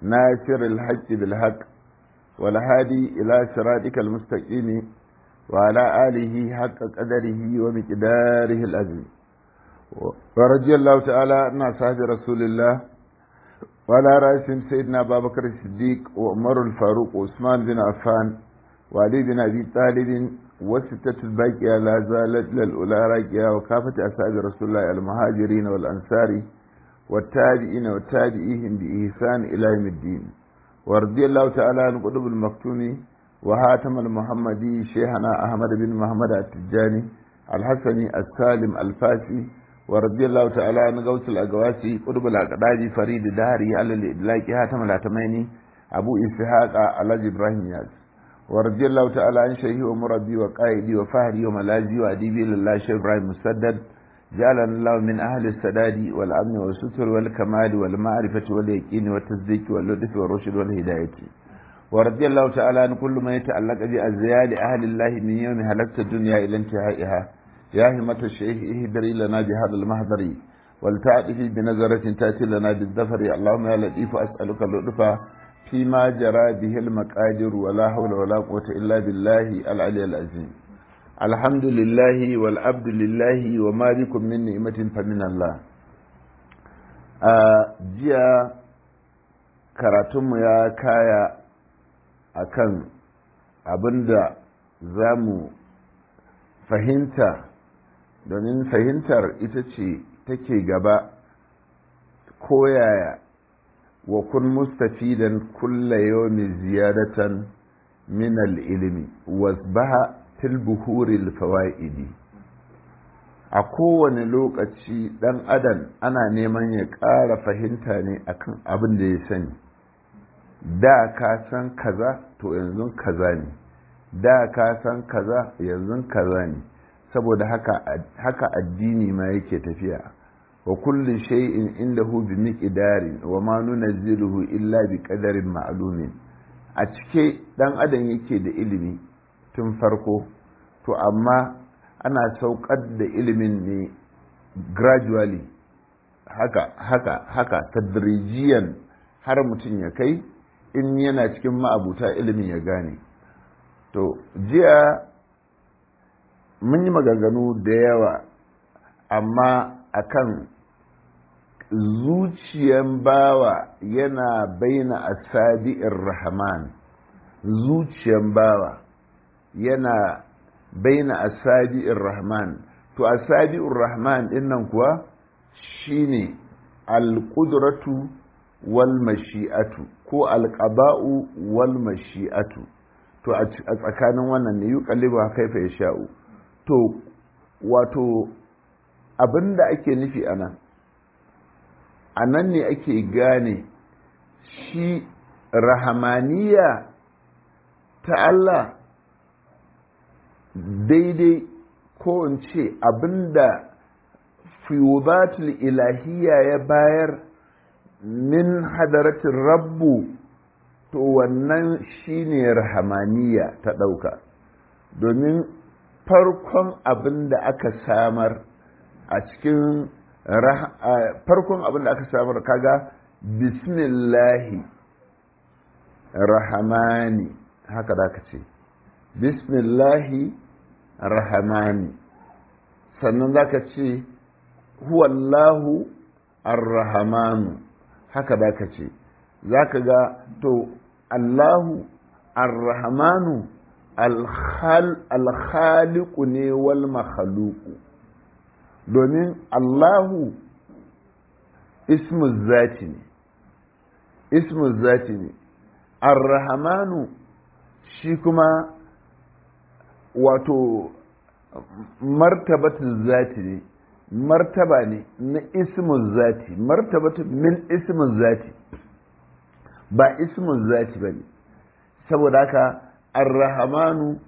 ناصر الحق بالحق والهادي إلى صراطك المستقيم وعلى آله حق قدره ومقداره العظيم ورضي الله تعالى عن أصحاب رسول الله وعلى رأسهم سيدنا أبا بكر الصديق وعمر الفاروق وعثمان بن عفان وعلي بن أبي طالب والستة الباقية لا زالت للأولى راقية وكافة أصحاب رسول الله المهاجرين والأنصار والتابعين والتابعيهم بإحسان إلى يوم الدين ورضي الله تعالى عن قطب المكتوم وهاتم المحمدي شيخنا أحمد بن محمد التجاني الحسني السالم الفاسي ورضي الله تعالى عن غوث الأقواسي قطب الأقداج فريد داري على الإدلاك هاتم الأتميني أبو إسحاق على إبراهيم ياز ورضي الله تعالى عن شيخي ومربي وقائدي وفهري وملاذي وأديبي لله شيخ إبراهيم مسدد جعلنا الله من أهل السداد والأمن والستر والكمال والمعرفة واليقين والتصديق واللطف والرشد والهداية ورضي الله تعالى عن كل ما يتعلق بأزيال أهل الله من يوم هلكت الدنيا إلى انتهائها يا همة الشيخ اهدري لنا بهذا المهدر ولتعطف بنظرة تأتي لنا بالظفر اللهم يا لطيف أسألك اللطف فيما جرى به المقادر ولا حول ولا قوة إلا بالله العلي العظيم الحمد لله والعبد لله وما بكم من نعمة فمن الله jiya karatunmu ya kaya akan abinda za mu fahimta domin fahimtar ita ce take gaba koyaya wa kun mustafidan kulla yawmi ziyadatan min al-ilmi wasbaha fil buhuril fawaidi a kowane lokaci dan adam ana neman ya ƙara fahimta ne akan abin da ya sani da ka san kaza to yanzu kaza ne da ka san kaza yanzu kaza ne saboda haka haka addini ma yake tafiya wa kulli shay'in indahu bi miqdarin wa ma nunazziluhu illa bi qadarin ma'lumin a cike dan adam yake da ilimi tun farko to amma ana saukar da ilimin ne gradually haka haka haka tadrijiyan har mutum ya kai in yana cikin ma'abuta ilimin ya gane to jiya mun yi maganganu da yawa amma akan zuciyan bawa yana baina asabi'ir rahman zuciyan bawa yana baina asabi'ir rahman to asabi'ur rahman dinnan kuwa shine alqudratu wal mashi'atu ko alqaba'u wal mashi'atu to a tsakanin wannan ne yuqallibu kaifa yasha'u to wato abinda ake nufi anan anan ne ake gane shi rahamaniya ta Allah daidai ko in ce abinda fiyudatul ilahiyya ya bayar min hadaratin rabbu to wannan shine rahamaniya ta ɗauka domin farkon abin da aka samar a cikin farkon abin da aka samar kaga bismillahi rahamani haka da ka ce bismillahi rahamani sannan za ka ce huwallahu arrahamanu haka da ka ce za ka ga to allahu arrahamanu alkhaliku ne wal makhaluku domin allahu ismu zati ne ismu zati ne arrahamanu shi kuma wato martabatun zati ne martaba ne na ismun zati martabatun min ismun zati ba ismun zati ba ne saboda haka arrahamanu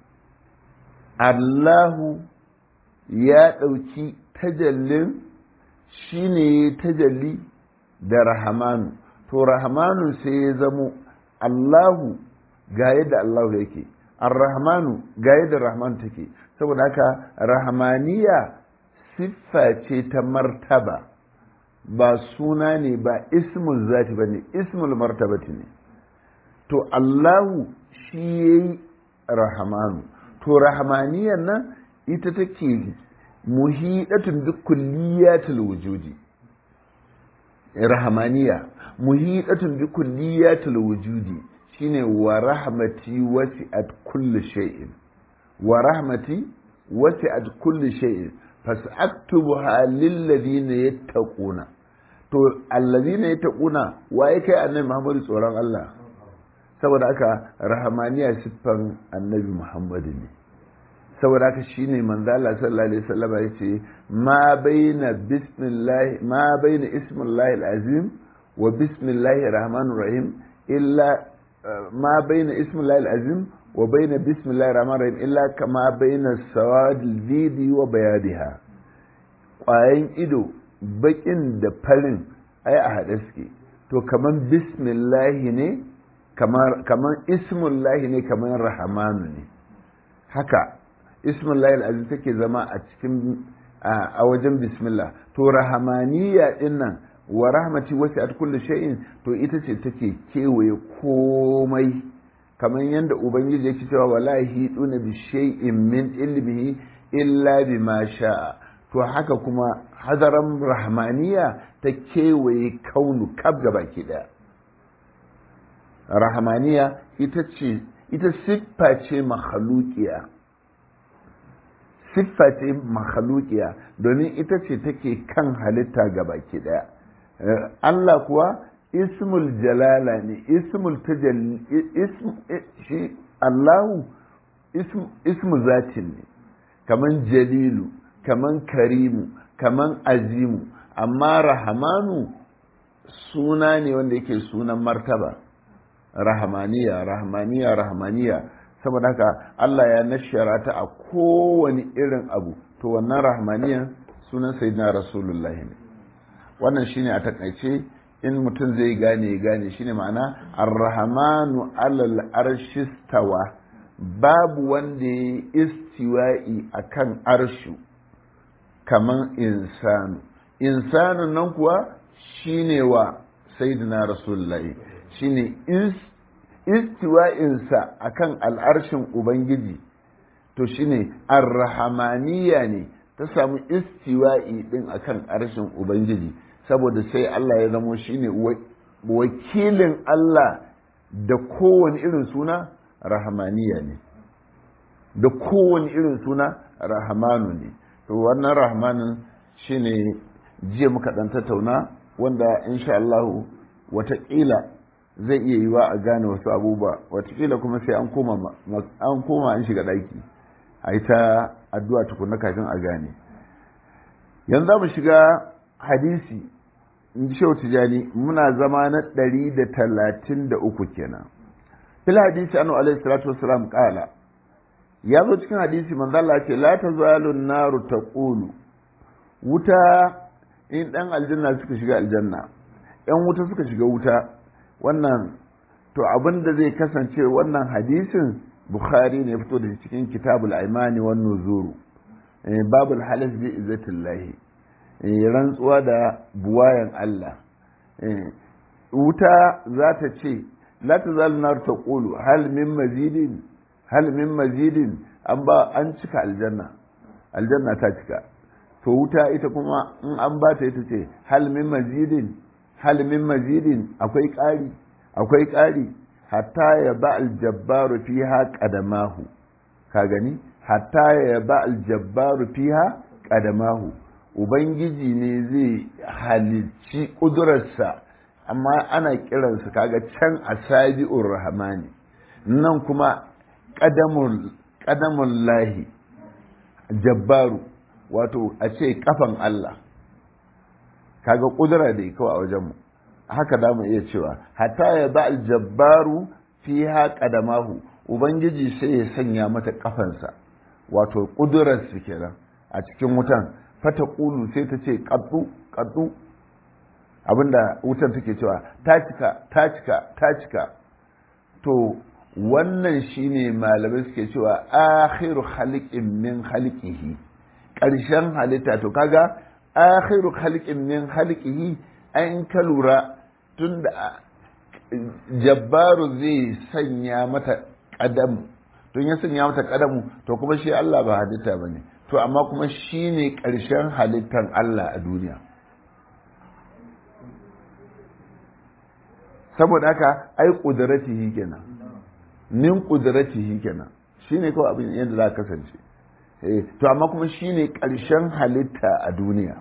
allahu ya ɗauki tajallin shi ne tajalli da rahamanu to rahamanu sai ya zamo allahu ga yadda allahu yake arrahmanu ga yadda rahman take saboda haka rahmaniya siffa ce ta martaba ba suna ne ba ismul zati ba ne ismul martabati ne to Allahu shi yayi rahamanu to rahamaniyan nan ita take muhidatun bi kulliyatil wujudi rahamaniya muhidatun bi kulliyatil wujudi shine wa rahmati wasi'at kulli shay'in wa rahmati wasi'at kulli shay'in fasaktubuha lil ladina yattaquna to alladina yattaquna waye kai annabi Muhammadu tsoron Allah saboda haka rahamaniya siffan annabi Muhammadu ne saboda haka shine manzo Allah sallallahu alaihi wasallam yace ma baina bismillah ma baina ismillahi alazim wa bismillahir rahmanir rahim illa ma baina ismillahi alazim wa baina bismillahir rahmanir rahim illa kama baina sawadil zidi wa bayadiha kwayan ido bakin da farin ai a haɗe suke to kaman bismillahi ne kamar ismullahi ne kamar rahamanu ne haka ismullahi al'azim take zama a cikin a wajen bismillah to rahamaniya din nan wa rahmati wasi at kulli shay'in to ita ce take kewaye komai kamar yadda ubangiji yake cewa wallahi duna bi shay'in min ilmihi illa bima sha'a to haka kuma hadaran rahmaniya ta kewaye kaunu kab gaba ki daya rahmaniya ita ce ita siffa ce makhalukiya siffa ce makhalukiya domin ita ce take kan halitta ga baki daya Allah kuwa ismul jalala ne ismul tajalli ism shi Allahu ismu zatin ne kaman jalilu kaman karimu kaman azimu amma rahamanu suna ne wanda yake sunan martaba rahmaniya rahmaniya rahmaniya saboda haka Allah ya nashara ta a kowane irin abu to wannan rahmaniyan sunan sayyidina rasulullahi ne wannan shine a takaice in mutum zai gane ya gane shine ma'ana ar-rahmanu alal arshistawa babu wanda ya istiwa'i akan arshu kaman insanu insanun nan kuwa shine wa sayyidina rasulullahi shine istiwa'insa akan al'arshin ubangiji to shine arrahamaniya ne ta samu istiwa'i din akan arshin ubangiji saboda sai Allah ya zamo shine wakilin Allah da kowane irin suna rahamaniya ne da kowane irin suna rahamanu ne to wannan rahmanin shine jiya muka dan tattauna wanda insha Allah wataƙila zai iya yiwa a gane wasu abubuwa watakila kuma sai an koma an koma an shiga ɗaki a yi ta addu'a tukuna kafin a gane yanzu mu shiga hadisi in ji shehu tijani muna zama na ɗari da talatin da uku kenan fil hadisi anu alaihi salatu wasalam ƙala ya zo cikin hadisi manzo Allah ce la tazalu naru taqulu wuta in dan aljanna suka shiga aljanna yan wuta suka shiga wuta wannan to abin da zai kasance wannan hadisin bukhari ne fito da cikin kitabul aimani wan nuzuru babul halas bi izzatillahi rantsuwa da buwayan Allah wuta za ta ce la tazalu nar taqulu hal min mazidin hal min mazidin an ba an cika aljanna aljanna ta cika to wuta ita kuma in an ba ta ita ce hal min mazidin hal min mazidin akwai ƙari akwai ƙari hatta ya ba aljabbaru fiha qadamahu ka gani hatta ya ba aljabbaru fiha qadamahu ubangiji ne zai halicci ƙudurarsa amma ana kiransa kaga can asabi'ur rahmani nan kuma ƙadamun lahi jabbaru wato a ce kafan Allah kaga kudura da kawai a wajenmu haka da mu iya cewa hatta ya ba aljabbaru fi qadamahu ubangiji sai ya sanya mata kafansa wato kudurar su kenan a cikin wutan fata kulu sai ta ce kaddu kaddu abinda wutan take cewa ta cika ta cika ta cika to wannan shine malamai suke cewa akhiru khaliqin min khaliqihi ƙarshen halitta to kaga akhiru khalqin min khalqihi an ka lura tunda jabbaru zai sanya mata kadamu tun ya sanya mata kadamu to kuma shi Allah ba halitta bane to amma kuma shine karshen halittar Allah a duniya saboda haka ai kudratihi kenan min kudratihi kenan shine kawai abin yadda za ka kasance to amma kuma shine ƙarshen halitta a duniya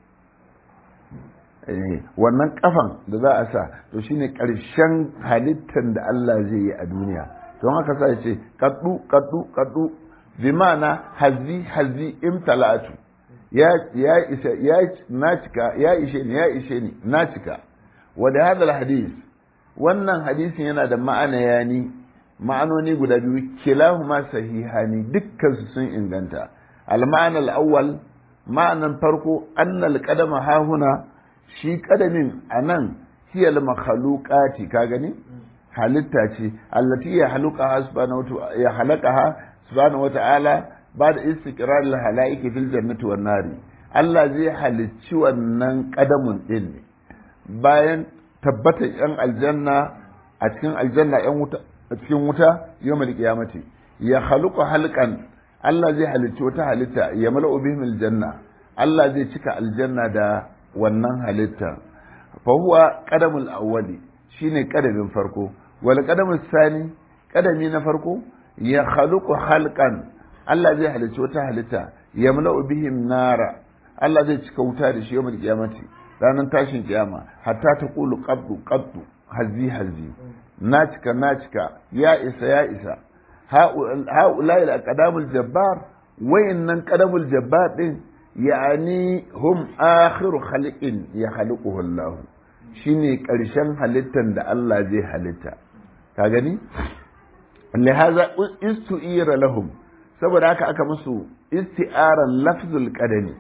wannan kafan da za a sa to shine ƙarshen halittar da Allah zai yi a duniya don haka sa ce kaddu kaddu kaddu bi ma'ana hazi hazi imtala'atu ya ya isa ya na cika ya ishe ni ya ishe ni na cika wa da hadal hadis wannan hadisin yana da ma'ana yani ma'anoni guda biyu kilahuma sahihani dukkan su sun inganta al-ma'ana al-awwal ma'anan farko annal qadama hahuna shi kadamin anan hiya al-makhluqati ka gani halitta ce allati ya haluqa subhanahu ya halaqaha subhanahu wata'ala ba da istiqrar al-halaiki fil jannati wan nari Allah zai halicci wannan kadamun din ne bayan tabbatar yan aljanna a cikin aljanna yan wuta a cikin wuta yawmal qiyamati ya khaluqu halqan Allah zai halicci wata halitta ya mala'u bihim aljanna Allah zai cika aljanna da wannan halitta fa huwa qadamul awwali shine kadamin farko wal qadamus sani kadami na farko ya khaluqu halqan Allah zai halicci wata halitta ya mala'u bihim nara Allah zai cika wuta da shi yawmal qiyamati ranar tashin kiyama hatta ta kulu qaddu qaddu hazi hazi na cika na cika ya isa ya isa ha'ulai al-qadamul jabbar wayannan qadamul jabbar din yani hum akhiru khaliqin ya khaliquhu Allah shine karshen halittan da Allah zai halitta ka gani lihaza istu'ira lahum saboda haka aka musu isti'aran lafzul qadami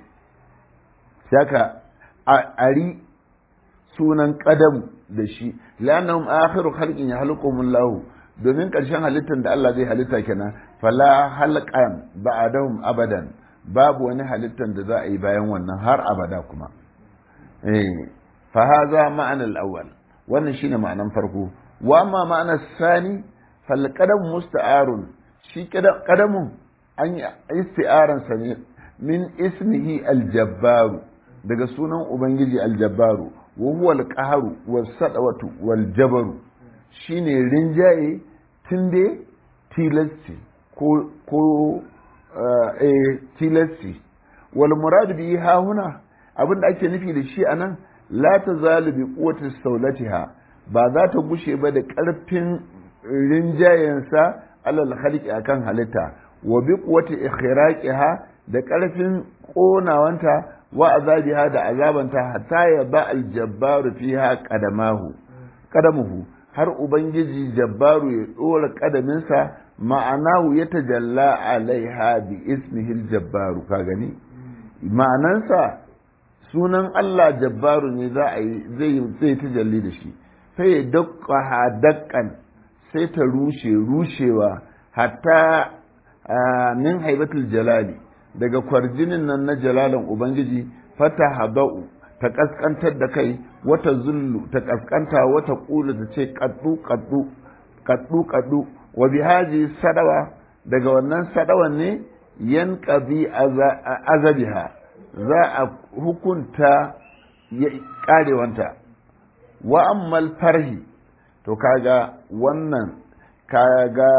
saka ari sunan qadam da shi lannahum akhiru khalqin yahluqumullahu domin ƙarshen halittar da Allah zai halitta kenan fala halqan ba'dahum abadan babu wani halittar da za a yi bayan wannan har abada kuma eh fa hadha ma'ana al-awwal wannan shine ma'anan farko wa amma ma'ana sani fal qadam musta'arun shi qadamun an yi isti'aran sa ne min ismihi al-jabbar daga sunan ubangiji al-jabbaru wa huwa al-qahru was-sadawatu wal-jabaru shine rinjaye tunde tilasti ko ko eh tilasti wal murad bi ha huna abinda ake nufi da shi anan la tazalu bi quwwati sawlatiha ba za ta gushe ba da karfin rinjayensa alal khaliqi akan halitta wa bi quwwati ikhraqiha da karfin konawanta wa azabiha da azabanta hatta ya ba al jabbaru fiha qadamahu qadamuhu har Ubangiji jabbaru ya ɗora ƙadaminsa ma'anahu ya tajalla alaiha bi ismihil jabbaru ka gani ma'anansa sunan Allah jabbaru ne za a yi zai zai tajalli da shi sai ya dakka dakkan sai ta rushe rushewa hatta min haibatul jalali daga kwarjinin nan na jalalan Ubangiji fata haba'u ta kaskantar da kai wata zullu ta kaskanta wata kula ta ce kaddu kaddu kaddu kaddu wa bihaji sadawa daga wannan sadawan ne yan qadi azabiha za a hukunta karewanta wa ammal farhi to kaga wannan kaga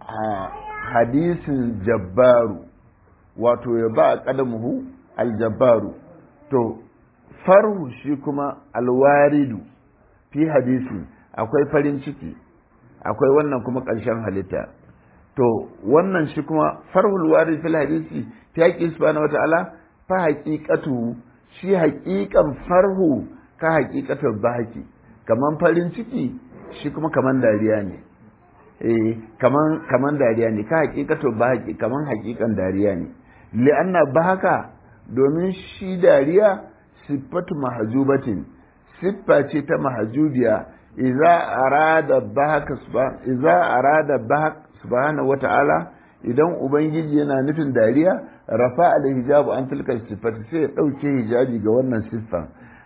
hadisin jabbaru wato ya ba qadamuhu aljabbaru to farhu shi kuma alwaridu fi hadisi akwai farin ciki akwai wannan kuma ƙarshen halitta to wannan shi kuma farhul warid fil hadisi ta haƙi subhanahu wata'ala fa haqiqatu shi haƙiƙan farhu ka haƙiƙatar bahaki kaman farin ciki shi kuma kaman dariya ne eh kaman kaman dariya ne ka haƙiƙatar bahaki kaman haƙiƙan dariya ne li'anna bahaka domin shi dariya siffatu mahajubatin siffa ce ta mahajubiya idza arada bahaka idza arada bahak subhanahu wata'ala idan ubangiji yana nufin dariya rafa al hijabu an tilka sifati sai ya dauke hijabi ga wannan siffan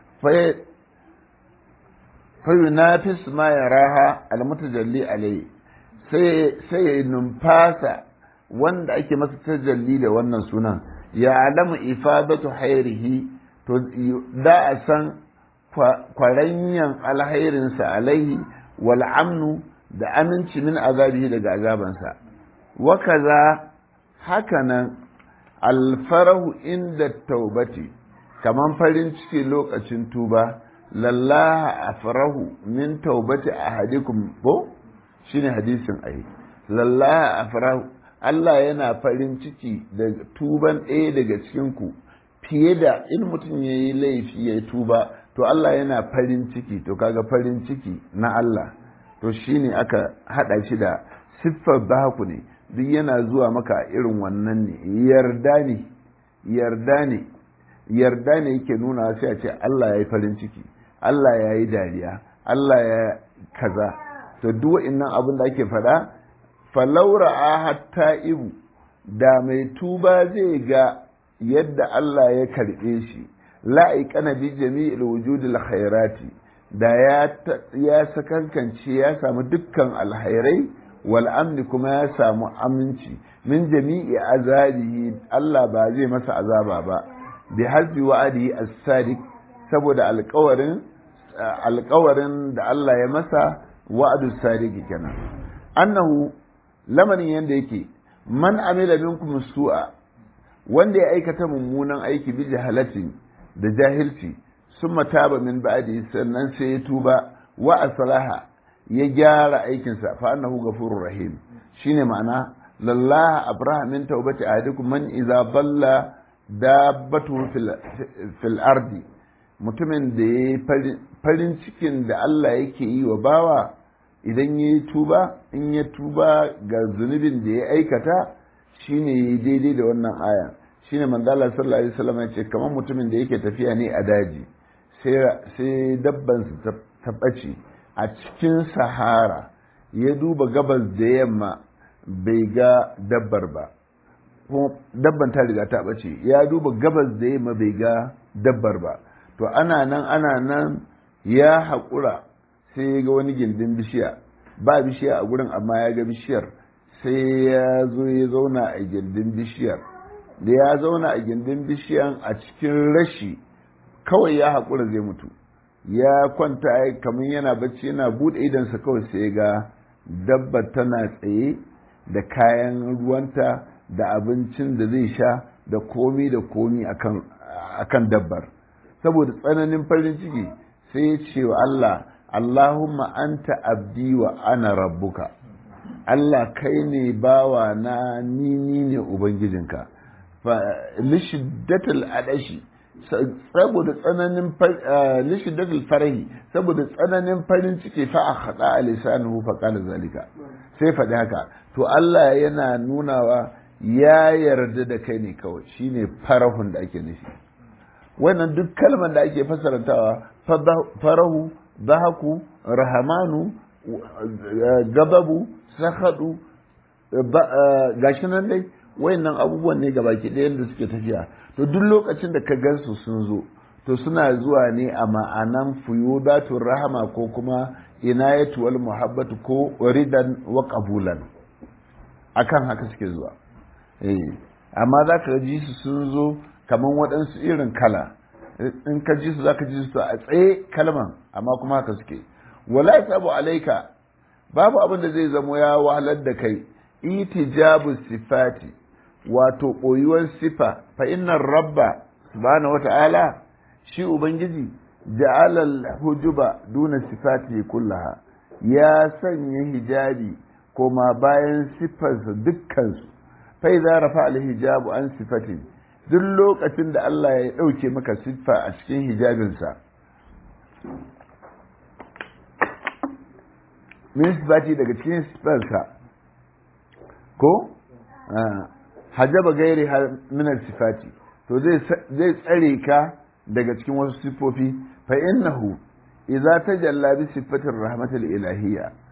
fa yunafis ma yaraha al mutajalli alayhi sai sai ya numfasa wanda ake masa tajalli da wannan sunan ya alamu ifadatu hairihi to da a san kwaranyan alhairinsa alaihi wal amnu da aminci min azabihi daga azabansa wa kaza hakanan alfarahu inda taubati kaman farin ciki lokacin tuba lallaha afrahu min taubati ahadikum ko shine hadisin ai lallaha afrahu Allah yana farin ciki da tuban ɗaya daga cikin ku fiye da in mutum ya yi laifi ya tuba to Allah yana farin ciki to kaga farin ciki na Allah to shine aka haɗa shi da siffar baku ne duk yana zuwa maka irin wannan ne yarda ne yarda ne yarda ne yake nuna sai a ce Allah ya yi farin ciki Allah ya yi dariya Allah ya kaza to duk wa'innan abin da ake faɗa falaura a hatta ibu da mai tuba zai ga yadda Allah ya karɓe shi la'aikana bi jami'il wujudil khairati da ya ya sakankance ya samu dukkan alhairai wal amni kuma ya samu aminci min jami'i azabihi Allah ba zai masa azaba ba bi hasbi wa'adihi as-sadiq saboda alƙawarin alƙawarin da Allah ya masa wa'adu sadiq kenan annahu lamarin yanda yake man amila minkum su'a wanda ya aikata mummunan aiki bi jahalatin da jahilci summa taba min ba'di sannan sai ya tuba wa aslaha ya gyara aikinsa fa annahu ghafurur rahim shine ma'ana lallaha abraha min taubati ahadikum man idza balla dabbatu fil fil ardi mutumin da ya farin cikin da Allah yake yi wa bawa idan ya yi tuba in ya tuba ga zunubin da ya aikata shine ya daidai da wannan aya shine manzala sallallahu alaihi wasallam ya ce kamar mutumin da yake tafiya ne a daji sai dabban su ta ɓace a cikin sahara ya duba gabas da yamma bai ga dabbar ba kuma dabban ta riga ta ɓace ya duba gabas da yamma bai ga dabbar ba to ana nan ana nan ya haƙura sai ya ga wani gindin bishiya ba bishiya a gurin amma ya ga bishiyar sai ya zo ya zauna a gindin bishiyar da ya zauna a gindin bishiyan a cikin rashi kawai ya haƙura zai mutu ya kwanta kamar yana bacci yana buɗe idansa kawai sai ga dabba tana tsaye da kayan ruwanta da abincin da zai sha da komi da komi akan dabbar saboda tsananin farin ciki sai ya ce wa Allah Allahumma anta abdi wa ana rabbuka Allah kai ne bawa na ni ni ne ubangijinka fa lishiddatul adashi saboda tsananin lishiddatul farahi saboda tsananin farin ciki fa akhada lisanuhu fa qala zalika sai faɗi haka to Allah yana nunawa ya yarda da kai ne kawai shine farahun da ake nufi wannan duk kalmar da ake fasarantawa farahu zahaku rahamanu gababu sahadu gashi nan dai wayannan abubuwan ne gabaki ɗayan da suke tafiya to duk lokacin da ka gansu sun zo to suna zuwa ne a ma'anan fuyudatun rahama ko kuma inayatu wal muhabbatu ko ridan wa qabulan akan haka suke zuwa eh amma za ka ji su sun zo kamar waɗansu irin kala in ka ji su za ka ji su a tsaye kalman amma kuma haka suke wala sabu alaika babu abin da zai zamo ya wahalar da kai itijabu sifati wato ɓoyuwar sifa fa innan rabba subhanahu wata'ala shi ubangiji ja'alal hujuba duna sifati kullaha ya sanya hijabi koma bayan siffarsa dukkansu fa idza rafa al hijabu an sifatin duk lokacin da Allah ya ɗauke maka siffa a cikin hijabinsa min sifati daga cikin siffarsa ko hajaba gairi minar sifati to zai tsare ka daga cikin wasu siffofi fa innahu idza tajalla bi sifatir rahmatil ilahiyya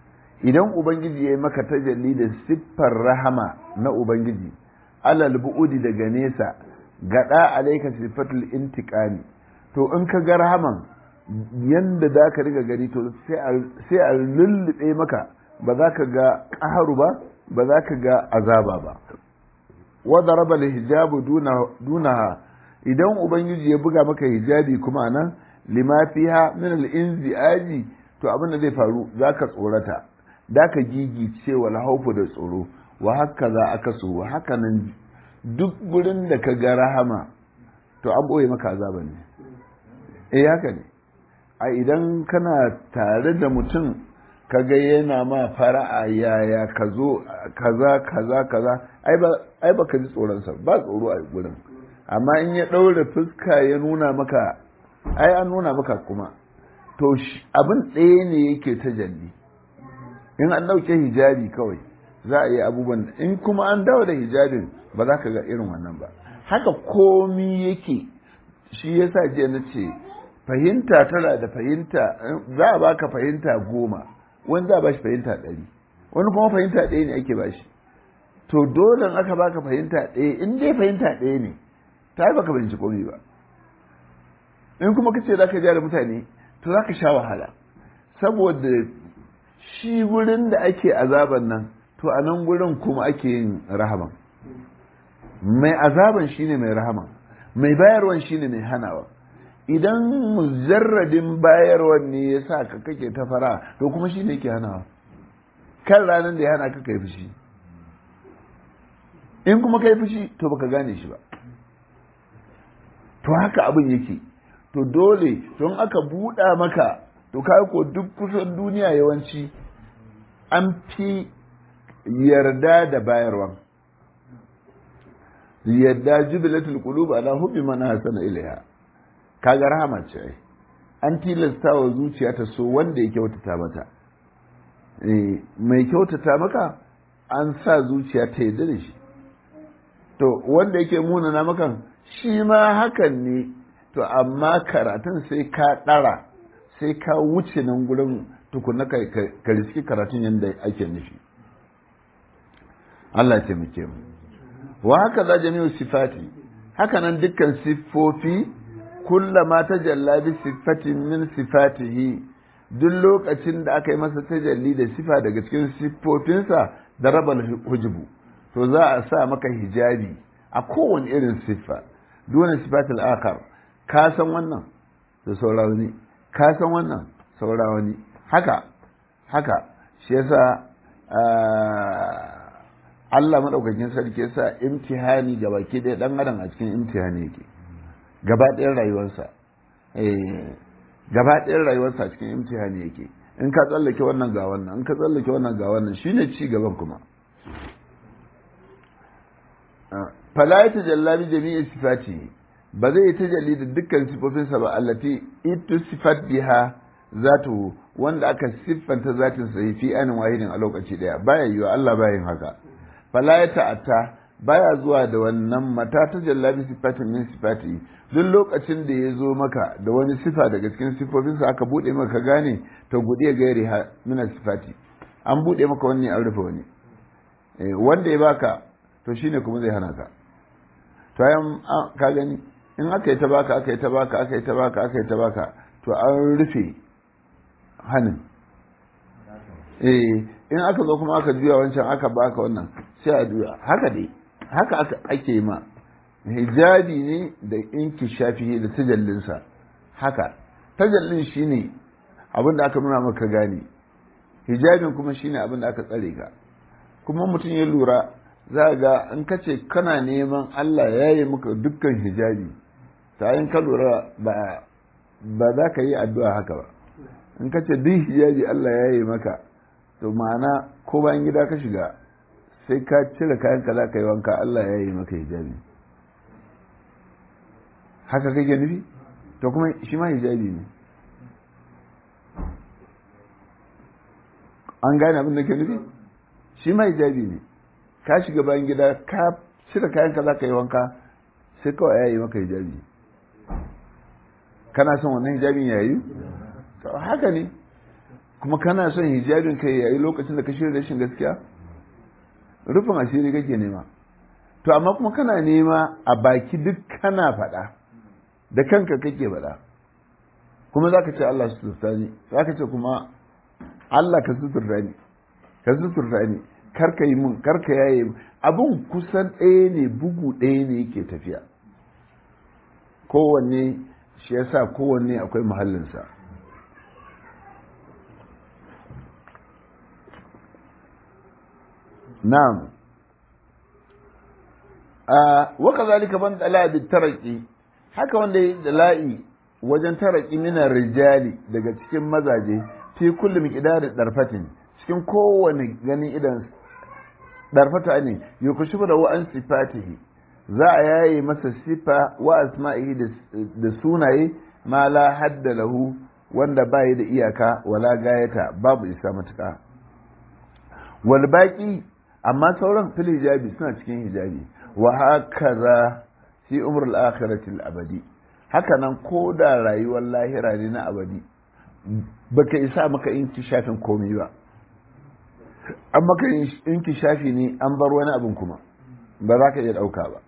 idan ubangiji ya yi maka tajalli da siffar rahama na ubangiji alal bu'udi daga nesa gada alaika sifatul intiqami to in ka ga rahaman yanda za ka riga gani to sai a lullube maka ba za ka ga ƙaharu ba ba za ka ga azaba ba wadda raba da hijabu dunaha idan ubangiji ya buga maka hijabi kuma nan lima fiha min al-inzi'aji to abin da zai faru zaka tsorata da ka gigice wal haufu da tsoro wa haka za aka so wa haka nan duk gurin da ka ga rahama to an boye maka azaba ne eh haka ne a idan kana tare da mutum kaga yana ma fara'a yaya ka zo kaza kaza kaza ai ba ka ji tsoronsa ba tsoro a gurin amma in ya ɗaure fuska ya nuna maka ai an nuna maka kuma to abin ɗaya ne yake ta jalli in an ɗauke hijabi kawai za a yi abubuwan in kuma an dawo da hijabin ba za ka ga irin wannan ba haka komi yake shi yasa jiya na ce fahimta tana da fahimta za a baka fahimta goma wani za a bashi fahimta ɗari wani kuma fahimta ɗaya ne ake bashi to dole aka baka fahimta ɗaya in dai fahimta ɗaya ne ta yi baka fahimci komai ba in kuma kace za ka ja da mutane to za ka sha wahala saboda shi wurin da ake azaban nan to a nan gurin kuma ake yin rahaman mai azaban shine mai rahaman mai bayarwan shine mai hanawa idan mujarradin bayarwan ne ya sa ka kake ta fara to kuma shi ne ke hanawa kan ranar da ya hana ka kai fushi in kuma kai fushi to baka gane shi ba to haka abin yake to dole don aka buɗa maka to kai ko duk kusan duniya yawanci an fi yarda da bayarwan yarda jubilatul qulub ala hubbi man hasana ilaiha kaga rahama ce ai an tilasta wa zuciya ta so wanda ya kyautata mata mai kyautata maka an sa zuciya ta yarda da shi to wanda yake munana maka shi ma hakan ne to amma karatun sai ka ɗara sai ka wuce nan gurin tukuna ka riski karatun yadda ake nufi Allah ya taimake mu wa haka za jami'u sifati haka nan dukkan siffofi kullama tajalla bi sifatin min sifatihi duk lokacin da aka yi masa tajalli da sifa daga cikin siffofinsa da rabal hujubu to za a sa maka hijabi a kowane irin siffa dole sifatul akar ka san wannan da saura wani ka san wannan saura wani haka haka shi yasa Allah madaukakin sarki yasa imtihani ga baki ɗaya ɗan adam a cikin imtihani yake gaba ɗayan rayuwarsa gaba ɗayan rayuwarsa a cikin imtihani yake in ka tsallake wannan ga wannan in ka tsallake wannan ga wannan shine ci gaban kuma fala ya tajalla bi jami'i sifati ba zai yi tajalli da dukkan sifofinsa ba allati itu sifat biha zatu wanda aka siffanta zatin sa fi anin wahidin a lokaci daya baya yiwa Allah baya yin haka fala ya ta'atta baya zuwa da wannan mata tajalla bi sifatin min sifati duk lokacin da ya zo maka da wani sifa daga cikin sifofinsa aka bude maka gane to gude gairi ha min sifati an bude maka wani an rufe wani wanda ya baka to shine kuma zai hana ka to ayan ka gani in aka yi ta baka aka yi ta baka aka yi ta baka aka yi ta baka to an rufe hannun eh in aka zo kuma aka juya wancan aka baka wannan sai a juya haka dai haka aka ake ma hijabi ne da inki shafi da tajallinsa haka tajallin shine abin da aka nuna maka gane hijabin kuma shine abin da aka tsare ka kuma mutum ya lura za ga in ka ce kana neman Allah ya yi maka dukkan hijabi ta yin ka lura ba za ka yi addu'a haka ba in ka ce duk hijabi Allah ya yi maka to ma'ana ko bayan gida ka shiga sai ka cire kayan ka za ka yi wanka Allah ya yi maka hijabi haka kake nufi to kuma shi ma hijabi ne an gane abin da ke nufi shi ma hijabi ne ka shiga bayan gida ka cire kayan ka za ka yi wanka sai kawai ya yi maka hijabi kana son wannan hijabin ya yi haka ne kuma kana son hijabin kai yayi lokacin da ka shirya rashin gaskiya rufin asiri kake nema to amma kuma kana nema a baki duk kana faɗa da kanka kake faɗa kuma za ka ce Allah su suturta ni za ka ce kuma Allah ka suturta ni ka suturta ni karka yi mun karka yaye mun abin kusan ɗaya ne bugu ɗaya ne yake tafiya kowanne shi yasa kowanne akwai muhallinsa na'am a waka zalika ban dala bi taraki haka wanda ya dala'i wajen taraki minar rijali daga cikin mazaje fi kulli miqdar darfatin cikin kowane ganin idan darfata ne yukushifu da wa'an sifatihi za a yaye masa sifa wa asma'ihi da sunaye ma la hadda lahu wanda bayi da iyaka wala gayata babu isa matuka wal baqi amma sauran fil hijabi suna cikin hijabi wa hakaza fi umr al akhirati al abadi haka nan ko da rayuwar lahira ne na abadi baka isa maka inkishafin komai ba an maka inkishafi ne an bar wani abin kuma ba za ka iya ɗauka ba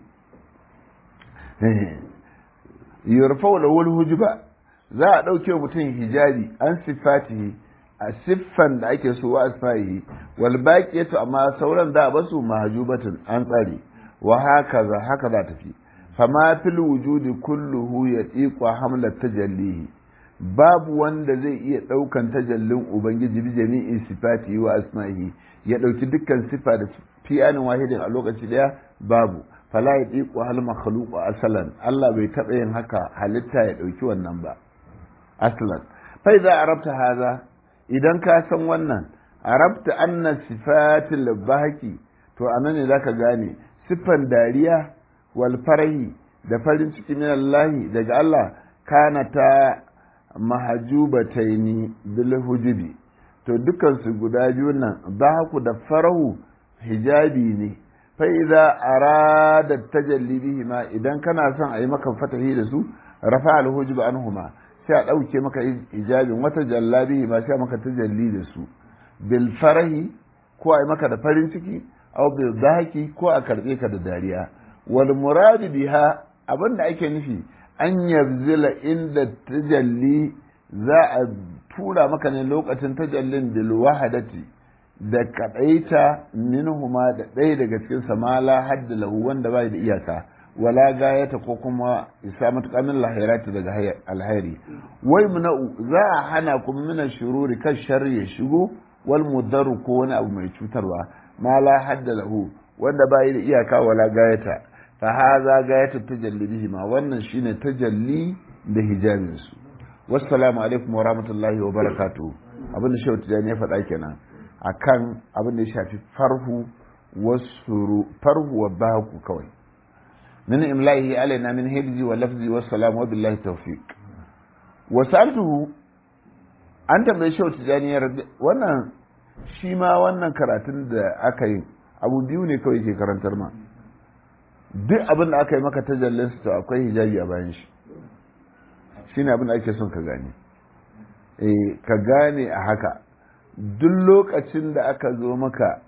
yurfa da wani hujuba za a ɗauke wa mutum hijabi an siffatihi a siffan da ake so wa asfahi wal baqiyatu amma sauran da basu mahjubatun an tsare wa haka za haka za tafi fama fil wujudi kulluhu yatiqu hamlat tajallihi babu wanda zai iya ɗaukan tajallin ubangiji bi jami'in sifati wa asma'ihi ya ɗauki dukkan sifa da fi'anin wahidin a lokaci daya babu fala ya ɗiƙo hal makhluqu asalan Allah bai taɓa yin haka halitta ya ɗauki wannan ba aslan fa idza arabta haza idan ka san wannan arabta anna sifatil bahaki to anan ne zaka gane siffan dariya wal farahi da farin ciki min Allah daga Allah kana ta mahajubataini bil hujubi to dukkan su guda biyu nan bahaku da farahu hijabi ne fa idza arada tajalli bihima idan kana son a yi maka fatahi da su rafa al hujub anhuma sai a dauke maka hijabin wata jallabi ma sai maka tajalli da su bil farahi ko a yi maka da farin ciki aw bil dahaki ko a karbe ka da dariya wal murad biha abinda ake nufi an yabzila inda tajalli za a tura maka ne lokacin tajallin bil wahadati da kadaita minhuma da ɗaya daga cikin samala hadda lahu wanda bai da iyaka wala gayata ko kuma isa matuƙa min lahirati daga alhairi wai muna'u za a hana kuma mina shururi kan sharri ya shigo wal mudaru ko wani abu mai cutarwa ma la hadda lahu wanda bai da iyaka wala gayata fa haza gayatu tajalli bihi ma wannan shine tajalli da hijabin su wassalamu alaikum wa rahmatullahi wa barakatuh abin da shehu tijani ya faɗa kenan akan abin da ya shafi farhu wasuru farhu wa baku kawai min imlahi alaina min hibzi wa lafzi wa salam wa billahi tawfiq wa sa'altuhu an tambaye shehu tijani ya wannan shi ma wannan karatun da aka yi abu biyu ne kawai ke karantar ma duk abin da aka yi maka tajallin to akwai hijabi a bayan shi shine abin da ake son ka gane eh ka gane a haka duk lokacin da aka zo maka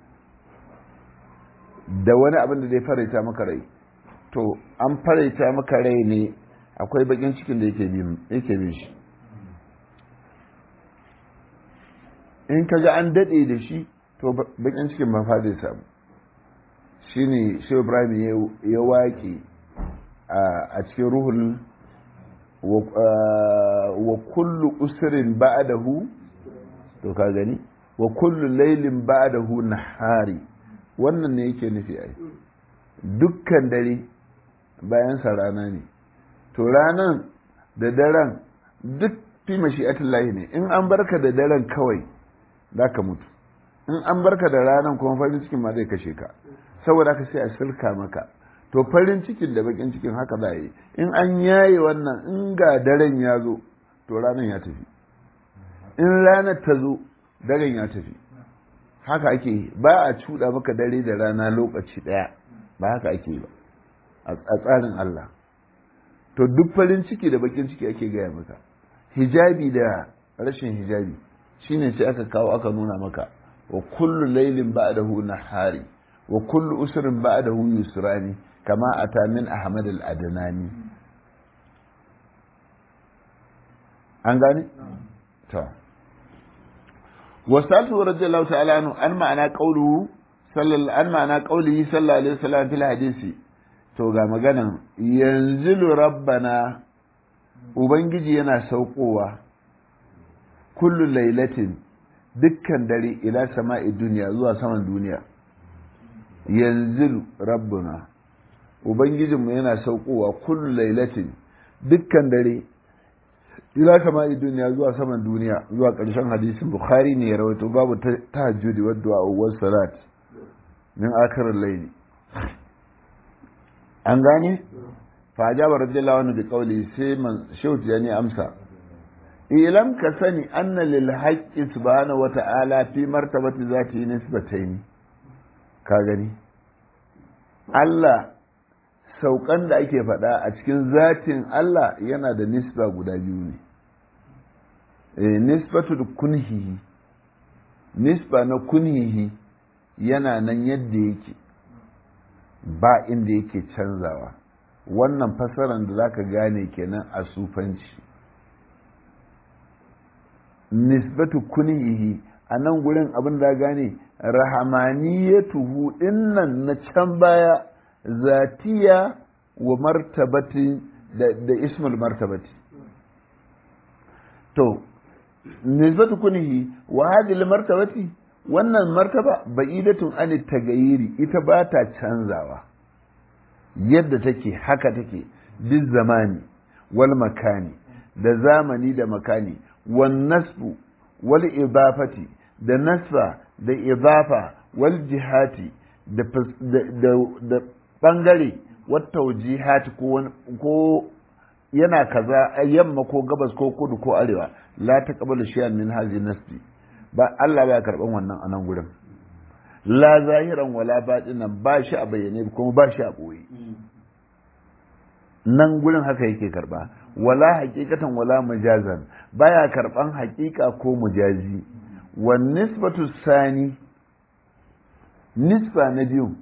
da wani abin da zai faraita maka rai to an faraita maka rai ne akwai bakin cikin da yake bin shi in ka ga an daɗe da shi to bakin cikin ba fa zai samu shi ne shi ibrahim ya waƙe a cikin ruhul wa kullu usirin ba'dahu to ka gani wa kullu laylin ba'dahu nahari wannan ne yake nufi ai dukkan dare bayan sa rana ne to ranan da daren duk fi mashi'atullahi ne in an barka da daren kawai zaka mutu in an barka da ranan kuma farin cikin ma zai kashe ka saboda ka sai a sirka maka to farin cikin da bakin cikin haka za yi in an yaye wannan in ga daren ya zo to ranan ya tafi in ranar ta zo daren ya tafi haka ake ba a cuɗa maka dare da rana lokaci ɗaya ba haka ake ba a tsarin Allah to duk farin ciki da bakin ciki ake gaya maka hijabi da rashin hijabi shine sai aka kawo aka nuna maka wa kullu laylin ba'dahu nahari wa kullu usrin ba'dahu yusrani kama ata min ahmad al-adnani an gane to wasaltu radiyallahu ta'ala anhu an ma'ana qawluhu sallallahu an ma'ana qawlihi sallallahu alaihi wasallam fil hadisi to ga maganan yanzilu rabbana ubangiji yana saukowa kullu lailatin dukkan dare ila sama'i duniya zuwa saman duniya yanzilu rabbuna ubangijinmu yana saukowa kullu lailatin dukkan dare ila sama'i duniya zuwa saman duniya zuwa ƙarshen hadisin bukhari ne ya rawaito babu tahajjudi wa du'a wa salat min akhirar layli an gane fa ajaba radiyallahu anhu bi qawli sai man shauti yani amsa ilam ka sani anna lil haqqi subhanahu wa ta'ala fi martabati zati nisbatayn ka gani Allah saukan da ake faɗa a cikin zatin Allah yana da nisba guda biyu ne e, nisbatu da kunhihi nisba na kunhihi yana nan yadda yake ba inda yake canzawa wannan fasaran da zaka gane kenan a sufanci nisbatu kunhihi a nan gurin abin da gane rahamaniyatuhu dinnan na can baya zatiya wa martabati da, da ismul martabati to nisbatu kunhi wa hadhihi martabati wannan martaba ba'idatun an tagayiri ita ba ta canzawa yadda take haka take duk zamani wal makani da zamani da makani wan nasbu wal idafati da nasba da idafa wal jihati da da bangare wata wajihati ko ko yana kaza yamma ko gabas ko kudu ko arewa la ta qabala shay'an min hazi nasbi ba Allah ba karban wannan a nan gurin la zahiran wala batinan ba shi a bayyane kuma ba shi a boye nan gurin haka yake karba wala haqiqatan wala majazan baya karban haqiqa ko mujazi wan nisbatu sani nisba na biyu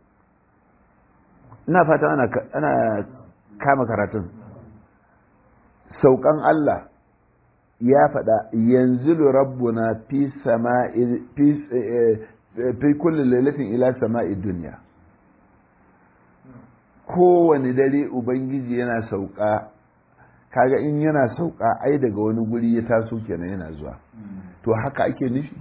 ina fata ana, ana kama karatun saukan Allah ya faɗa yanzu rabbuna fi sama'i fi fi kulli lailatin ila sama'i dunya kowane dare ubangiji yana sauka kaga in yana sauka ai daga wani guri ya taso kenan yana zuwa to haka ake nufi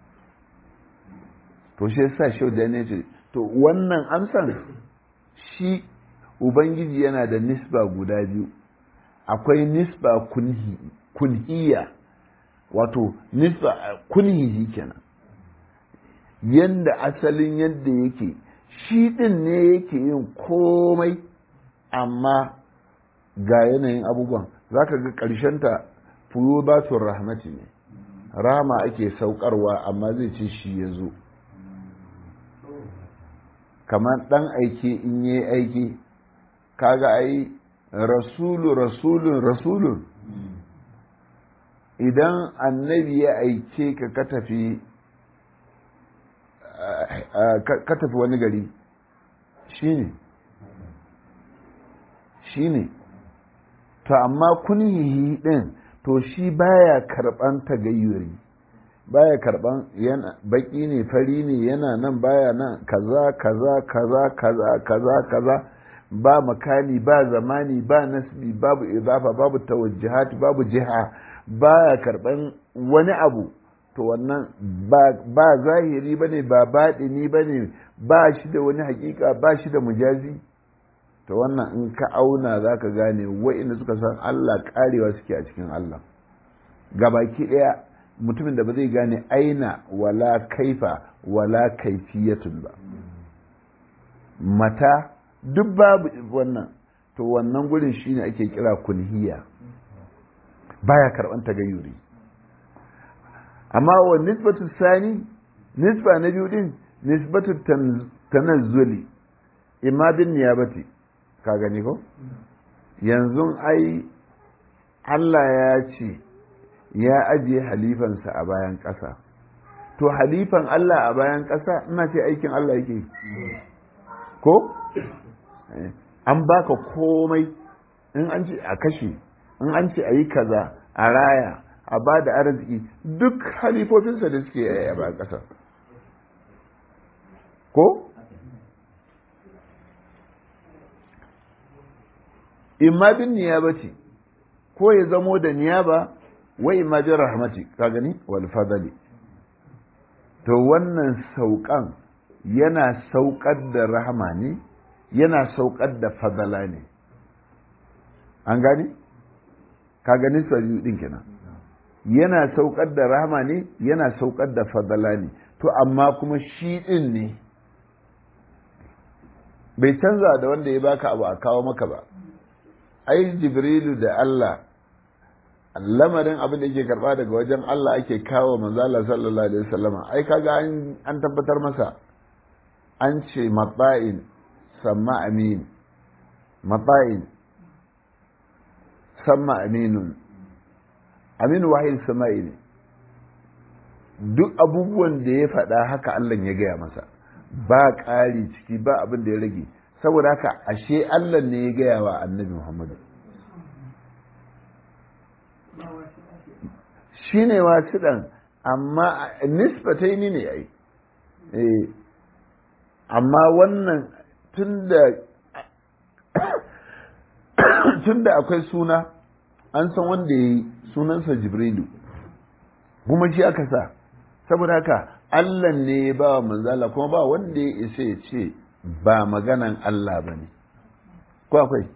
to shi yasa shau da ne ce to wannan amsan shi ubangiji yana da nisba guda biyu akwai nisba kunhi kunhiya wato nisba kunhihi kenan yanda asalin yadda yake shi din ne yake yin komai amma ga yanayin abubuwan za ka ga ƙarshenta fuyo ba su rahmati ne rama ake saukarwa amma zai ce shi ya zo kamar ɗan aike in yi aiki kaga ai rasulu rasulun rasulun idan annabi ya aike ka ka tafi ka tafi wani gari shine shine to amma kunhihi din to shi baya karban tagayyuri baya karban yana baki ne fari ne yana nan baya nan kaza kaza kaza kaza kaza kaza ba makani ba zamani ba nasbi babu idafa babu tawajjuhat babu jiha baya karban wani abu to wannan ba zahiri bane ba baɗini bane ba shi da wani hakika ba shi da mujazi to wannan in ka auna za ka gane wa'inda suka san Allah karewa suke a cikin Allah gabaki ɗaya mutumin da ba zai gane aina wala kaifa wala kaifiyatun ba mata duk babu wannan to wannan gurin shine ake kira kunhiya baya karban tagayyuri amma wa nisbatu sani nisba na biyu din nisbatu tanazzuli imma bin niyabati ka gani ko yanzu ai Allah ya ce ya ajiye halifansa a bayan ƙasa to halifan Allah a bayan ƙasa ina ce aikin Allah yake ko an baka komai in an ce a kashe in an ce a yi kaza a raya a ba da arziki duk halifofinsa da suke a bayan ƙasa ko imma bin niyaba ce ko ya zamo da niyaba wa imma bin rahmati ka gani wal fadali to wannan saukan yana saukar da rahama ne yana saukar da fadala ne an gani ka gani biyu din kenan yana saukar da rahama ne yana saukar da fadala ne to amma kuma shi din ne bai canza da wanda ya baka abu a kawo maka ba ai jibrilu da Allah lamarin abin da yake karba daga wajen Allah ake kawo manzala sallallahu alaihi wasallam ai kaga an tabbatar masa an ce matsa'in samma amin matsa'in samma aminun aminu wahayin sama'i ne duk abubuwan da ya faɗa haka Allah ya gaya masa ba ƙari ciki ba abin da ya rage saboda haka ashe Allah ne ya gaya wa annabi Muhammadu shi ne wasiɗan amma nisbatai ni ne ai amma wannan tun da akwai suna an san wanda ya yi sunansa jibrilu kuma shi aka sa saboda haka Allah ne ya ba wa manzala kuma ba wanda ya isa ya ce ba maganan Allah ba ne ko akwai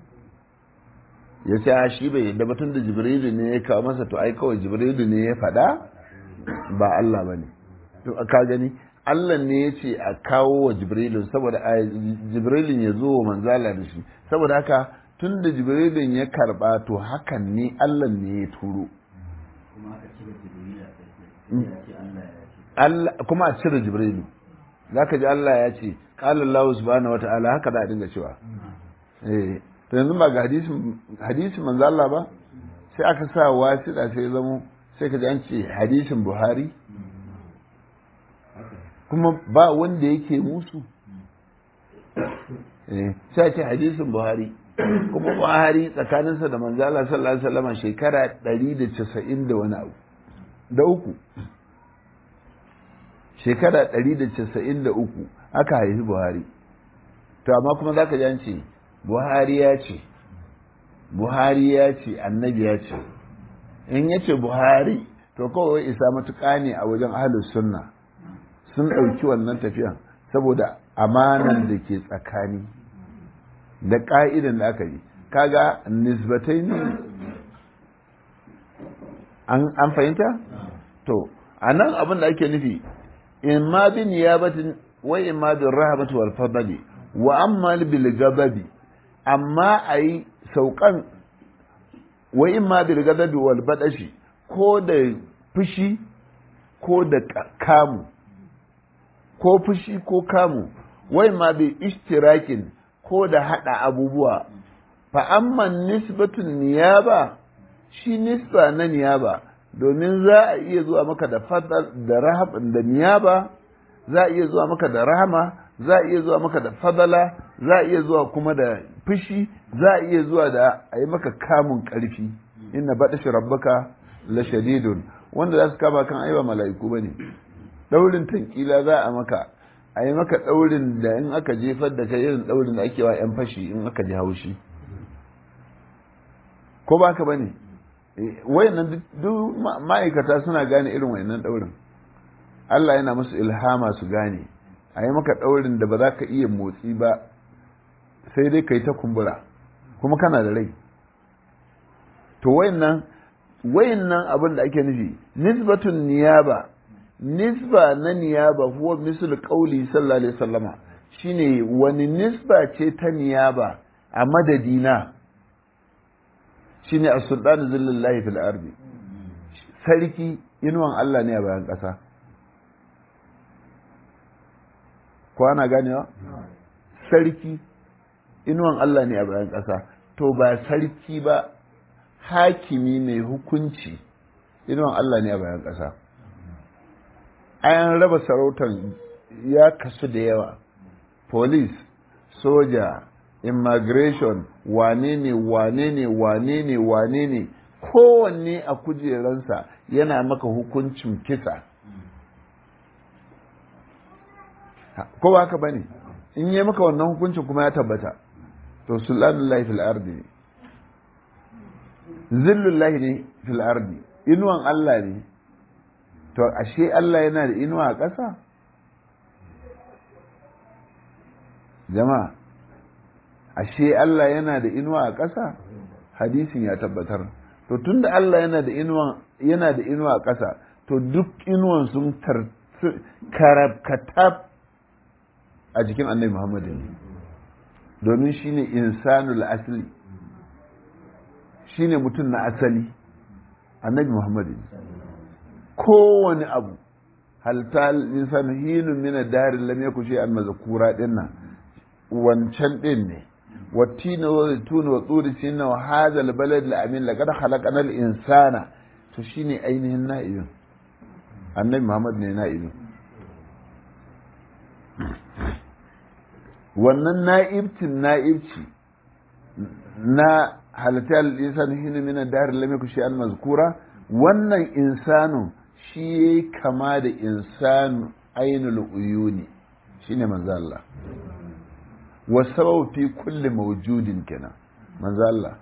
ya ce a shi bai yadda batun da jibrilu ne ya kawo masa to ai kawai jibrilu ne ya faɗa ba Allah ba ne to ka gani Allah ne ya ce a kawo wa jibrilu saboda a jibrilun ya zo wa manzala da shi saboda haka tun da jibrilun ya karba to hakan ne Allah ne ya turo kuma a cire jibrilu za ka ji Allah ya ce ƙalar Allah subhanahu wata'ala haka da a dinga cewa eh to yanzu ba ga hadisin manzo Allah ba sai aka sa wasiɗa sai zamo sai ka ji an ce hadisin Buhari kuma ba wanda yake musu eh sai ce hadisin Buhari kuma Buhari tsakaninsa da manzo Allah sallallahu alaihi wasallam shekara 190 da wani abu da uku shekara 193 aka haifi buhari to amma kuma za ka ji an ce buhari ya ce buhari ya ce annabi ya ce in ya ce buhari to kawai isa matuƙa ne a wajen ahalus sunna sun ɗauki wannan tafiyan saboda amanan da ke tsakani da ƙa'idan da aka yi kaga nisbatai ne an fahimta to a nan abin da ake nufi in ma bi niyabatin wa in ma bi rahmatu wal fadli wa amma bil gababi amma ayi saukan wa in ma bil gababi wal badashi ko da fushi ko da kamu ko fushi ko kamu wa in ma bi ishtirakin ko da hada abubuwa fa amma nisbatun niyaba shi nisba na niyaba domin za a iya zuwa maka da fadal da rahab da niyaba za a iya zuwa maka da rahama za a iya zuwa maka da fadala za a iya zuwa kuma da fushi za a iya zuwa da a yi maka kamun karfi inna baɗashi rabbaka la shadidun wanda za su kama kan aiwa mala'iku ba ne ɗaurin tankila za a maka a yi maka ɗaurin da in aka jefar da kai irin ɗaurin da ake wa 'yan fashi in aka ji haushi ko ba ka ba ne wayannan duk ma'aikata suna gane irin wayannan daurin Allah yana musu ilhama su gane a yi maka daurin da ba za ka iya motsi ba sai dai ka yi ta kumbura kuma kana da rai to wayannan wayannan abin da ake nufi nisbatun niyaba nisba na niyaba huwa misal qauli sallallahu alaihi wasallama shine wani nisba ce ta niyaba a madadina shine as-sultanu zillallahi fil ardi sarki inuwan Allah ne a bayan ƙasa ko ana ganewa sarki inuwan Allah ne a bayan ƙasa to ba sarki ba hakimi mai hukunci inuwan Allah ne a bayan ƙasa an raba sarautar ya kasu da yawa police soja immigration wane ne wane ne wane ne wane ne kowanne a kujeransa yana maka hukuncin kisa ko ba haka bane in yi maka wannan hukuncin kuma ya tabbata to sulanullahi fil ardi ne zillullahi ne fil ardi inuwan Allah ne to ashe Allah yana da inuwa a ƙasa jama'a ashe Allah yana da inuwa a ƙasa hadisin ya tabbatar to tunda Allah yana da inuwa yana da inuwa a ƙasa to duk inuwan sun karabkatab a jikin annabi Muhammad ne domin shine insanul asli shine mutum na asali annabi Muhammad ne kowane abu halta insan hinun min ad-dar lam yakun shay'an mazkura dinnan wancan din ne wattina wa zaitun wa turi sinna wa hadha al-balad al-amin laqad khalaqna al-insana to shine ainihin na'ibin annabi Muhammad ne na'ibin wannan na'ibcin na'ibci na halatta al-insan hinun min ad-dar lam yakun shay'an mazkura wannan insanun shi ya yi kama da insanu ainul uyuni shi ne manzo Allah wasabau fi kulli mawjudin kenan manzo Allah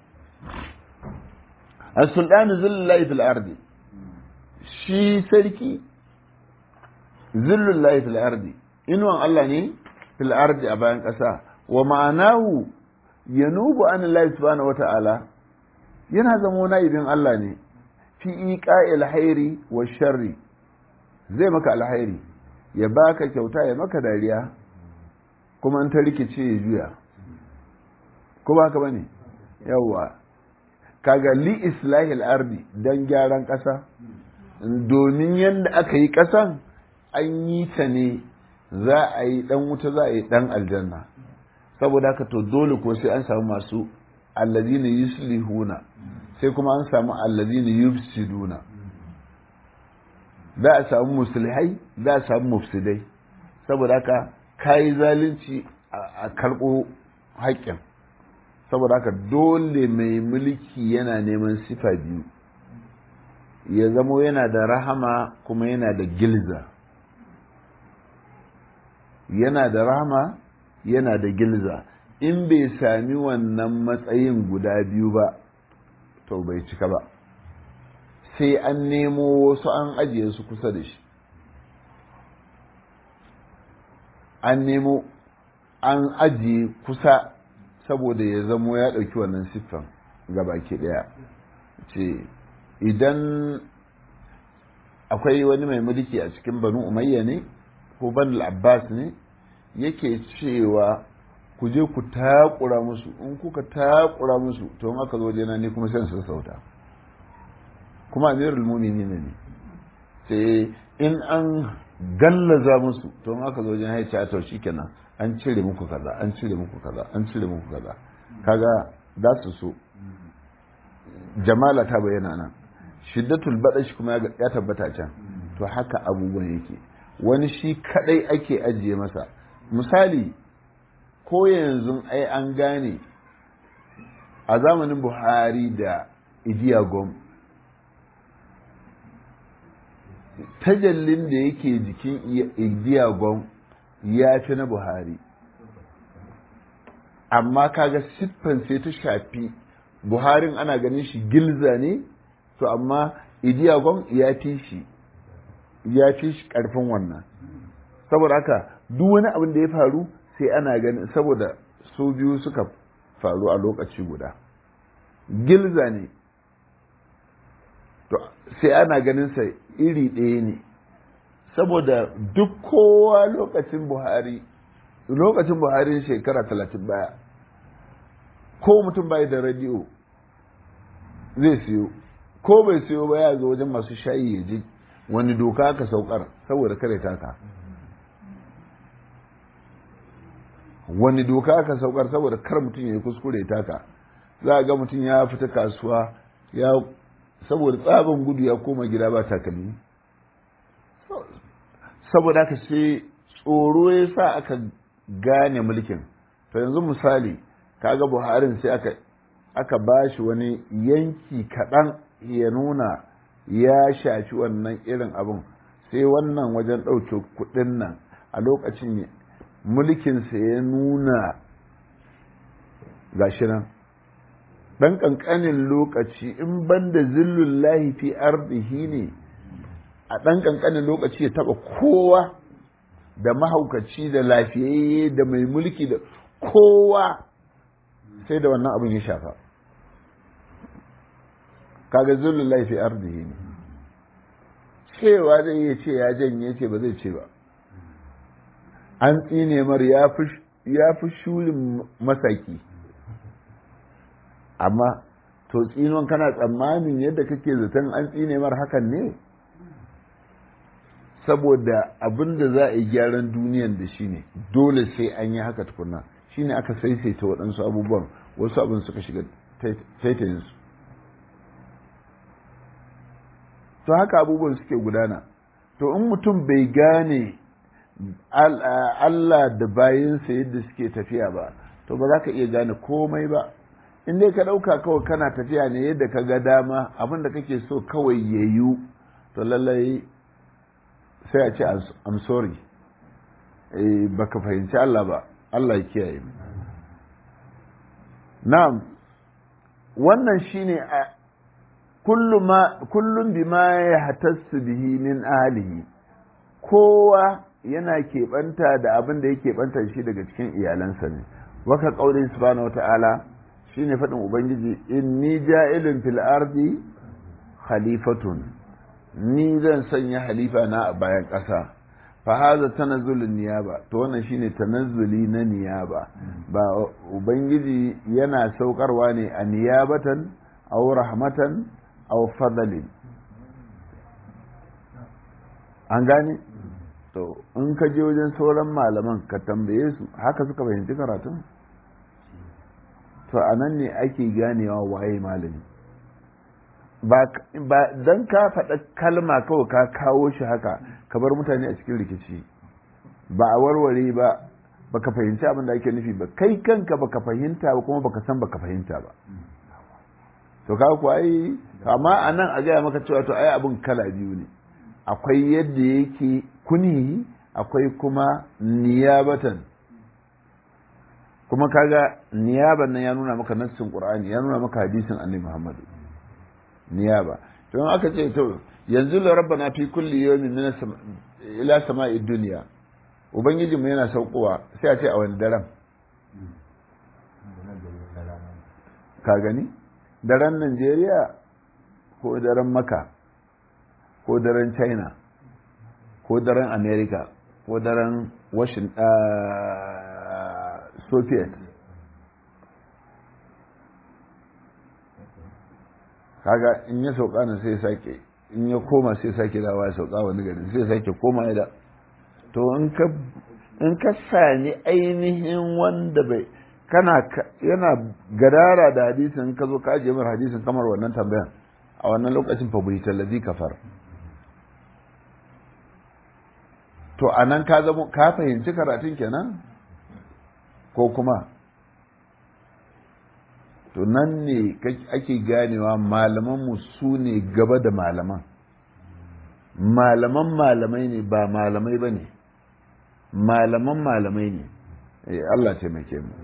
as-sultanu zillullahi fil ardi shi sarki zillullahi fil ardi inuwan Allah ne fil ardi a bayan ƙasa wa ma'anahu yanubu an Allah subhanahu wata'ala yana zama na'ibin Allah ne fi iƙa alhairi wa sharri zai maka alhairi ya baka kyauta ya maka dariya kuma in ta rikice ya juya ko ba ka bane yawwa kaga li islahil ardi dan gyaran ƙasa domin yadda aka yi ƙasan an yi ta ne za a yi dan wuta za a yi dan aljanna saboda haka to dole ko sai an samu masu allazina yuslihuna sai kuma an samu allazina yufsiduna za a samu musulhai za a samu mufsidai saboda haka kayi zalunci a karɓo haƙƙin saboda haka dole mai mulki yana neman sifa biyu ya zamo yana da rahama kuma yana da gilza yana da rahama yana da gilza in bai sami wannan matsayin guda biyu ba to bai cika ba sai an nemo wasu an ajiye su kusa da shi an nemo an ajiye kusa saboda ya zamo ya ɗauki wannan siffan baki ɗaya ce idan akwai wani mai mulki a cikin banu umayya ne ko banu abbas ne yake cewa ku je ku takura musu in kuka takura musu to in aka zo jena ne kuma sai su sauta kuma amirul mu'minin ne sai in an gallaza musu to in aka zo jena ya ce to shikenan an cire muku kaza an cire muku kaza an cire muku kaza kaga za su so jamala ta bayyana nan shiddatul badashi kuma ya tabbata can to haka abubuwan yake wani shi kadai ake ajiye masa misali ko yanzu ai an gane a zamanin buhari da idiyagom tajallin da yake jikin idiyagom ya fi na buhari amma kaga siffan sai ta shafi buharin ana ganin shi gilza ne to amma idiyagom ya fi shi ya fi shi karfin wannan saboda haka duk wani abin da ya faru sai ana ganin saboda su biyu suka faru a lokaci guda gilza ne to sai ana ganin sa iri ɗaya ne saboda duk kowa lokacin buhari lokacin buhari shekara talatin baya ko mutum bai da radiyo zai siyo ko bai siyo ba ya zo wajen masu shayi ya ji wani doka ka saukar saboda kare taka wani doka aka saukar saboda kar mutum ya yi kuskure taka za a ga mutum ya fita kasuwa ya saboda tsabin gudu ya koma gida ba takalmi saboda haka sai tsoro ya sa aka gane mulkin to yanzu misali kaga buharin sai aka aka ba shi wani yanki kaɗan ya nuna ya shafi wannan irin abin sai wannan wajen ɗauke kuɗin nan a lokacin mulkinsa ya nuna gashi nan ɗan ƙanƙanin lokaci in banda zillun lahi fi ardihi ne a ɗan ƙanƙanin lokaci ya taɓa kowa da mahaukaci da lafiyayye da mai mulki da kowa sai da wannan abin ya shafa kaga zillun lahi fi ardihi ne cewa zai iya ce ya janye ce ba zai ce ba an tsine mar ya fi shulin masaki amma to tsinon kana tsammanin yadda kake zaton an tsine mar hakan ne saboda abin da za a yi gyaran duniyan da shi ne dole sai an yi haka tukuna shi ne aka saisaita waɗansu abubuwan wasu abin suka shiga taitayinsu to haka abubuwan suke gudana to in mutum bai gane Allah da bayinsa yadda suke tafiya ba to ba za ka iya gane komai ba in dai ka ɗauka kawai kana tafiya ne yadda ka ga dama abin da kake so kawai ya yiwu to lallai sai a ce I'm sorry ba ka fahimci Allah ba Allah ya kiyaye mu na'am wannan shine a kullum bima ya hatassu bihi min ahlihi kowa yana keɓanta da abin da ya keɓanta shi daga cikin iyalansa ne waka ƙaurin subhanahu wata'ala shine faɗin ubangiji inni ja'ilun fil ardi khalifatun ni zan sanya halifa na a bayan ƙasa fa haza tanazzulun niyaba to wannan shine tanazzuli na niyaba ba ubangiji yana saukarwa ne a niyabatan aw rahmatan aw fadalin an gane to in ka je wajen sauran malaman ka tambaye su haka suka fahimci karatun to a nan ne ake ganewa waye malami ba don ka faɗa kalma kawai ka kawo shi haka ka bar mutane a cikin rikici ba a warware ba baka fahimci abin da ake nufi ba kai kanka baka fahimta ba kuma baka san baka fahimta ba to ka ku ai amma a nan a gaya maka cewa to ai abin kala biyu ne akwai yadda yake kuni akwai kuma niyabatan kuma kaga niyaban nan ya nuna maka nassin qur'ani ya nuna maka hadisin annabi muhammadu niyaba to in aka ce to yanzu la rabbana fi kulli yawmin min ila sama'id dunya ubangiji mu yana saukowa sai a ce a wani daren ka gani daren Najeriya ko daren Maka ko daren China ko daren America ko daren Washington Soviet kaga in ya sauka na sai sake in ya koma sai sake dawa ya sauka wani gari sai sake koma ya da to in ka sami ainihin wanda bai kana yana gadara da hadisin ka zo ka ajiye mar hadisin kamar wannan tambayan a wannan lokacin fa bai tallazi kafar to anan ka zama ka fahimci karatun kenan ko kuma to nan ne ake ganewa malamanmu su ne gaba da malaman malaman malamai ne ba malamai ba ne malaman malamai ne Allah taimake mu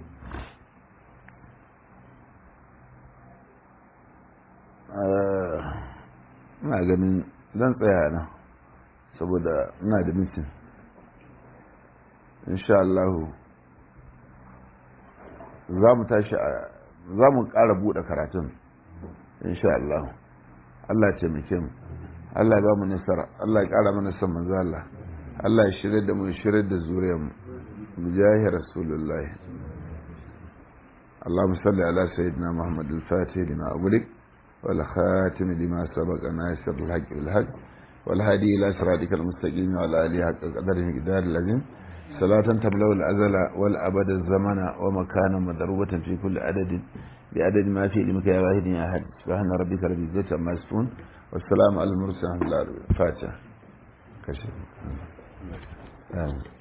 ina ganin zan tsaya nan saboda ina da mitin insha Allah za mu tashi a za mu ƙara buɗe karatun insha Allah Allah ya taimake mu Allah ya ba mu nasara Allah ya ƙara mana son manzo Allah Allah ya shirye da mu shirye da zuriyar mu mujahi rasulullahi اللهم صل على سيدنا محمد الفاتح لما أغلق والخاتم لما سبق ناصر الحق بالحق والهادي إلى صراطك المستقيم وعلى آله حق قدره مقدار اللازم صلاة تبلغ الأزل والأبد الزمن ومكانا مضروبة في كل عدد بعدد ما في علمك يا واحد يا أحد سبحان ربك رب العزة عما يصفون والسلام على المرسلين الفاتحة كشف آمين